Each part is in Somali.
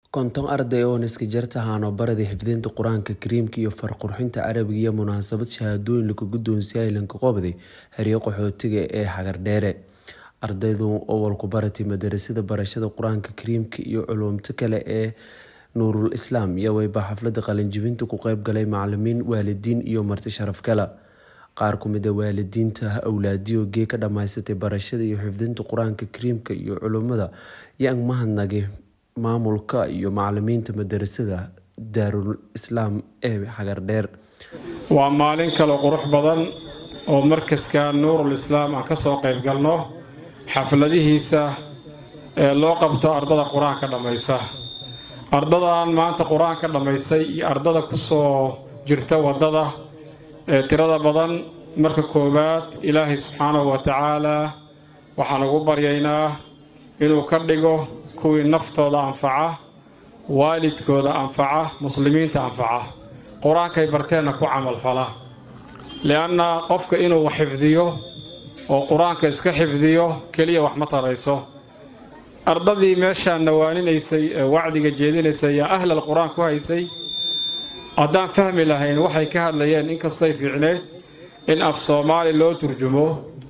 konton arday oo niska-jarta haano-barada xifdinta qur-aanka kariimka iyo farqurxinta carabiga iyo munaasabad shahaadooyin lagu guddoonsiiyay lanka qobday xeryo qaxootiga ee xagardheere ardaydu owalku baratay madarasada barashada qur-aanka kariimka iyo culuumta kale ee nuurul islaam iyo weyba xaflada qalinjibinta ku qeyb galay macalimiin waalidiin iyo marti sharaf kale qaar kumida waalidiinta awlaadiyo gee ka dhamaysatay barashada iyo xifdinta qur-aanka kariimka iyo culummada yang mahadnagay maamulka iyo macalimiinta madarasada daarul islaam ee xagardheer waa maalin kale qurux badan oo markaska nuurul islaam aan kasoo qayb galno xafladihiisa ee loo qabto ardada qur-aanka dhammaysa ardadan maanta qur-aanka dhammaysay iyo ardada kusoo jirta waddada ee tirada badan marka koowaad ilaahay subxaanahu wa tacaalaa waxaan ugu baryaynaa inuu ka dhigo kuwii naftooda anfaca waalidkooda anfaca muslimiinta anfaca qur-aankay barteenna ku camalfala lianna qofka inuu wax xifdiyo oo qur-aanka iska xifdiyo keliya wax ma tarayso ardadii meeshaan nawaaninaysay ee wacdiga jeedinaysay yaa ahlal qur-aan ku haysay haddaan fahmi lahayn waxay ka hadlayeen inkastoy fiicneed in af soomaali loo turjumo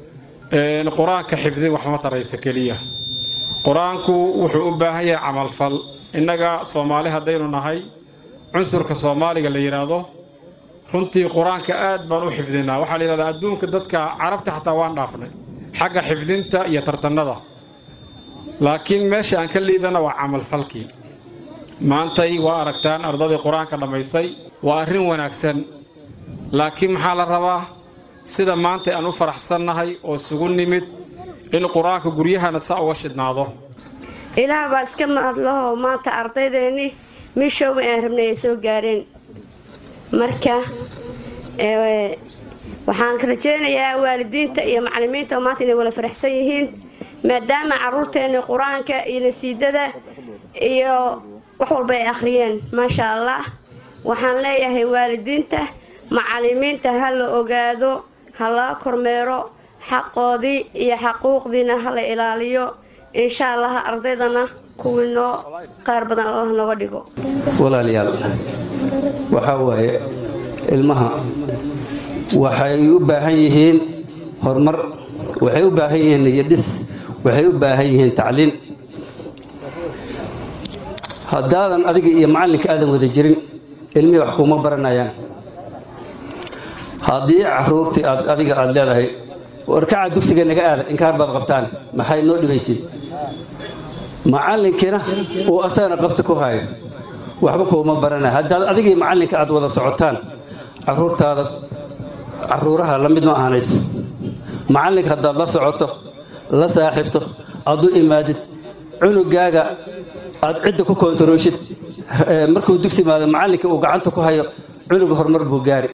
qur-aanka xifdin wax ma taraysa keliya qur-aanku wuxuu u baahan yahay camalfal innaga soomaali haddaynu nahay cunsurka soomaaliga la yidhaahdo runtii qur-aanka aad baan u xifdinaa waxaa la yidhahdaa adduunka dadka carabta xataa waan dhaafnay xagga xifdinta iyo tartanada laakiin meesha aan ka liidana waa camalfalkii maantay waa aragtaan ardadii qur-aanka dhammaysay waa arrin wanaagsan laakiin maxaa la rabaa sida maanta aan u faraxsannahay oo isugu nimid in qur-aanka guryahana saa uga shidhnaado ilaah baa iska mahadlaho maanta ardaydeennii miishooga aan rabnay ay soo gaareen marka waxaan rajeynayaa waalidiinta iyo macalimiinta maanta inay wala faraxsan yihiin maadaama caruurteenni qur-aanka iyo nasiidada iyo wax walba ay akhriyeen maasha allah waxaan leeyahay waalidiinta macalimiinta ha la ogaado ha laga kormeero xaqoodii iyo xaquuqdiina ha la ilaaliyo insha allah ardaydana kuwii noo qaar badan allah nooga dhigo walaalayaal waxaa waaye ilmaha waxay u baahan yihiin horumar waxay u baahan yihiin niyadhis waxay u baahan yihiin tacliin haddaadan adiga iyo macallinka aadan wada jirin ilmihii wax kuuma baranayaan haddii caruurtii aad adiga aada leedahay warkaca dugsiga naga aada inkaar baad qabtaan maxay noo dhibaysid macallinkiina uu asagana qabta ku hayo waxba kuuma baranaya haddaad adigii macallinka aad wada socotaan caruurtaada caruuraha la mid ma ahanayso macallinka haddaad la socoto la saaxiibto aad u imaadid cunugaaga aad cidda ku koontarooshid markuu dugsi imaado macallinka uu gacanta ku hayo cunuga horumar buu gaari